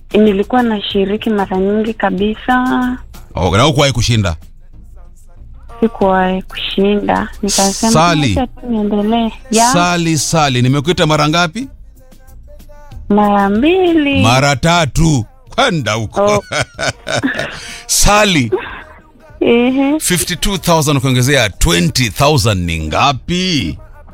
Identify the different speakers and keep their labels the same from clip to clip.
Speaker 1: nilikuwa nashiriki mara nyingi kabisa,
Speaker 2: Oh, na hukuwahi kushinda
Speaker 1: sikuwahi kushinda, nikasema
Speaker 2: Sali.
Speaker 1: acha tu niendelee. Ya
Speaker 2: sali sali nimekuita mara ngapi
Speaker 1: mara mbili.
Speaker 2: mara tatu kwenda huko
Speaker 1: Oh.
Speaker 2: sali
Speaker 1: Ehe,
Speaker 2: 52000 kuongezea 20000 ni ngapi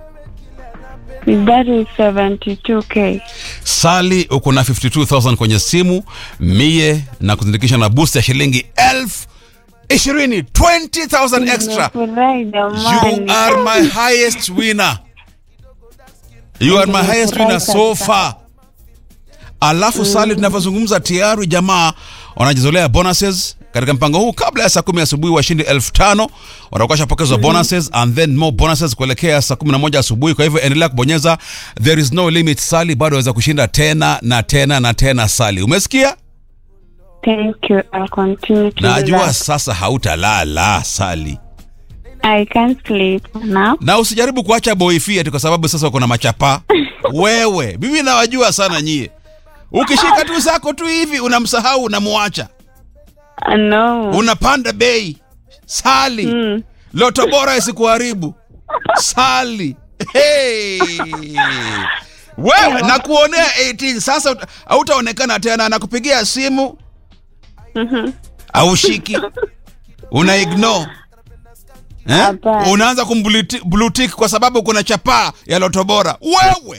Speaker 1: that is 72k.
Speaker 2: sali uko na 52000 kwenye simu mie na kuzindikisha na boost ya shilingi elfu ishirini 20000 extra
Speaker 1: Nimefurahi
Speaker 2: you
Speaker 1: jamani.
Speaker 2: are my highest winner you are my highest winner so far alafu sali tunavyozungumza tayari jamaa wanajizolea bonuses katika mpango huu kabla ya saa kumi asubuhi washindi elfu tano watakuwa washapokezwa bonuses and then more bonuses kuelekea saa kumi na moja asubuhi kwa hivyo endelea kubonyeza there is no limit sali bado waweza kushinda tena na tena na tena sali umesikia
Speaker 1: Thank you. I'll continue to do
Speaker 2: najua
Speaker 1: that.
Speaker 2: sasa hautalala sali
Speaker 1: I can't sleep now.
Speaker 2: na usijaribu kuacha boifi ati kwa sababu sasa uko na machapa wewe mimi nawajua sana nyie ukishika tu zako tu hivi unamsahau unamwacha
Speaker 1: Uh, no.
Speaker 2: unapanda bei sali
Speaker 1: Mm.
Speaker 2: loto bora isikuharibu sali hey. wewe nakuonea 18 sasa uta- hautaonekana tena nakupigia simu aushiki una ignore eh?
Speaker 1: Hapana.
Speaker 2: unaanza kumblutik kwa sababu kuna chapaa ya loto bora wewe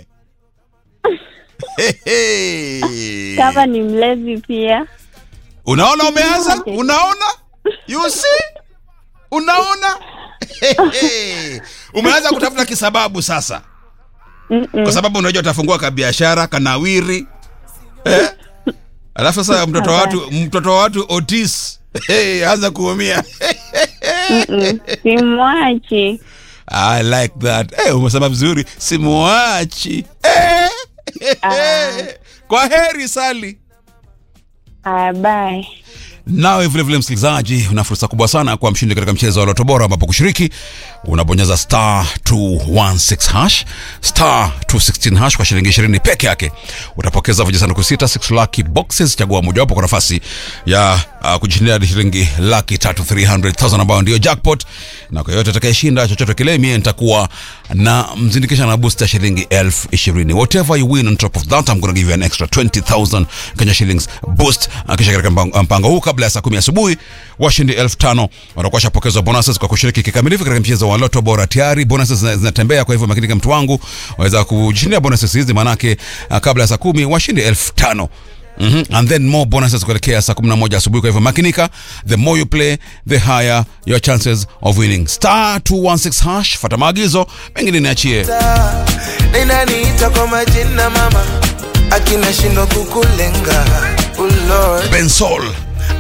Speaker 2: Hehe.
Speaker 1: Kama ni mlezi pia.
Speaker 2: unaona umeanza unaona you see unaona Hehe. umeanza kutafuta kisababu sasa
Speaker 1: Mm-mm.
Speaker 2: kwa sababu unajua utafungua kabiashara kanawiri eh? alafu sasa mtoto wa watu mtoto wa watu otis hey, anza kuumia
Speaker 1: Mm-mm. Simwachi.
Speaker 2: I like that hey, umesema vizuri simuachi eh? kwa heri sali
Speaker 1: Ah, bye.
Speaker 2: nawe vilevile msikilizaji una fursa kubwa sana kwa mshindi katika mchezo wa loto bora ambapo kushiriki unabonyeza star 216 hash star 216 hash kwa shilingi 20 peke yake utapokeza vijisanduku sita 6 lucky boxes chagua mojawapo kwa nafasi ya uh, kujishindia hadi shilingi laki tatu 300000 ambayo ndio jackpot na kwa yote atakayeshinda chochote kile mie nitakuwa na mzindikisha na boost ya shilingi elfu ishirini whatever you win on top of that I'm gonna give you an extra 20000 Kenya shillings boost Uh, kisha katika mpango, mpango huu kabla ya saa kumi asubuhi washindi elfu tano watakuwa washapokezwa bonuses kwa kushiriki kikamilifu katika mchezo wa loto bora tayari bonuses zina- zinatembea kwa hivyo makinika mtu wangu waweza kujishindia bonuses hizi maanake uh, kabla ya saa kumi washindi elfu tano Mm-hmm. and then more bonuses kuelekea saa 11 asubuhi kwa hivyo makinika the more you play the higher your chances of winning star 216 hash fata maagizo mengine niachie
Speaker 3: ninaniita kwa majina mama akinashindwa kukulenga oh Lord.
Speaker 2: bensol